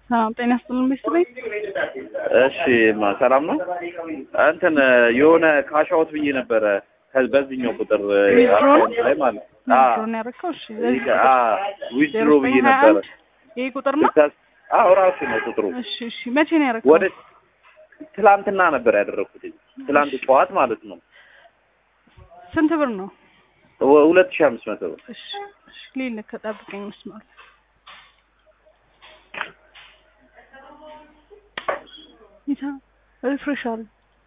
ሰላም ጤና ይስጥልን ቤተሰቤ። እሺ ማ ሰላም ነው። እንትን የሆነ ካሻውት ብዬ ነበረ ከ- በዚህኛው ቁጥር ዊዝድሮ ነው? አካውንት ላይ ማለት ዊዝድሮን ያደረግከው? እሺ ዊዝድሮ ብዬ ነበረ። ይሄ ቁጥር ነው? ስታስ- አዎ ራሱ ነው ቁጥሩ። እሺ እሺ። መቼ ነው ያደረግከው? ወደ ትላንትና ነበር ያደረኩት። ትላንት ጠዋት ማለት ነው። ስንት ብር ነው? ወ- ሁለት ሺህ አምስት መቶ ብር። እሺ እሺ። ሊልክ ጠብቀኝ መስማት ይታ ሪፍሬሽ አለ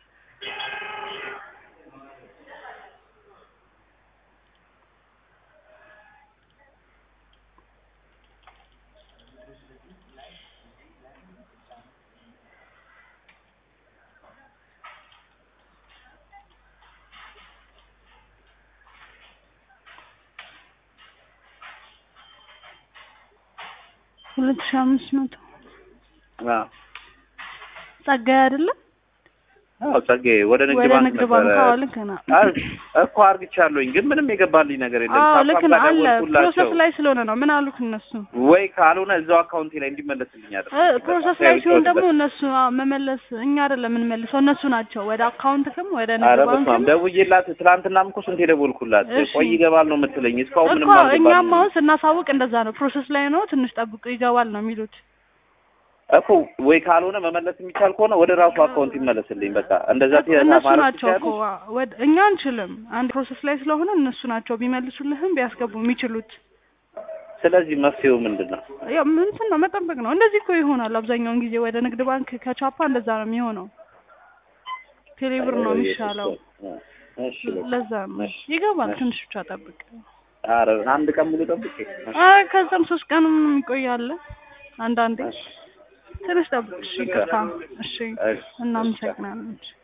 ሁለት ሺህ አምስት መቶ አዎ ጸጋዬ አይደለም? አዎ ጸጋዬ ወደ ንግድ ወደ ባንክ ንግድ ነበረ ባንክ አዎ፣ ልክ ነህ። አይ፣ እኮ አርግቻለሁኝ ግን ምንም የገባልኝ ነገር የለም። አዎ ሳፋም ልክ ጋር ነህ። አለ ደወልኩላቸው። ፕሮሰስ ላይ ስለሆነ ነው። ምን አሉክ እነሱ? ወይ ካልሆነ እዛው አካውንቴ ላይ እንዲመለስልኝ እ አደረኩ። ፕሮሰስ ላይ ሲሆን ደግሞ እነሱ አዎ፣ መመለስ እኛ አይደለም የምንመልሰው እነሱ ናቸው። ወደ አካውንትክም ወደ ኧረ ንግድ በስመ አብ ባንክም ደውዬላት ትናንትናም እኮ ስንት የደወልኩላት እሺ። ቆይ ይገባል ነው የምትለኝ እስካሁን ምንም እኮ አልገባልኝም። እኛም አሁን ስናሳውቅ እንደዛ ነው። ፕሮሰስ ላይ ነው፣ ትንሽ ጠብቁ ይገባል ነው የሚሉት። እኮ ወይ ካልሆነ መመለስ የሚቻል ከሆነ ወደ ራሱ አካውንት ይመለስልኝ። በቃ እንደዛ ቲ- እነሱ ማለት ናቸው እኮ ትችያለሽ? ወደ እኛ አንችልም። አንድ ፕሮሰስ ላይ ስለሆነ እነሱ ናቸው ቢመልሱልህም ቢያስገቡ የሚችሉት። ስለዚህ መፍትሄው ምንድን ነው? ያው እንትን ነው መጠበቅ ነው። እንደዚህ እኮ ይሆናል አብዛኛውን ጊዜ ወደ ንግድ ባንክ ከቻፓ እንደዛ ነው የሚሆነው። ቴሌብር ነው የሚሻለው። እሺ በቃ። ለዛ ነው ይገባል። ትንሽ ብቻ ጠብቅ። ኧረ አንድ ቀን ሙሉ ጠብቄ አረ ከዛም ሶስት ቀንም ይቆያል አንዳንዴ። ትንሽ ጠብቅ። እሺ ይቅርታ። እሺ እሺ። እናመሰግናለን። እሺ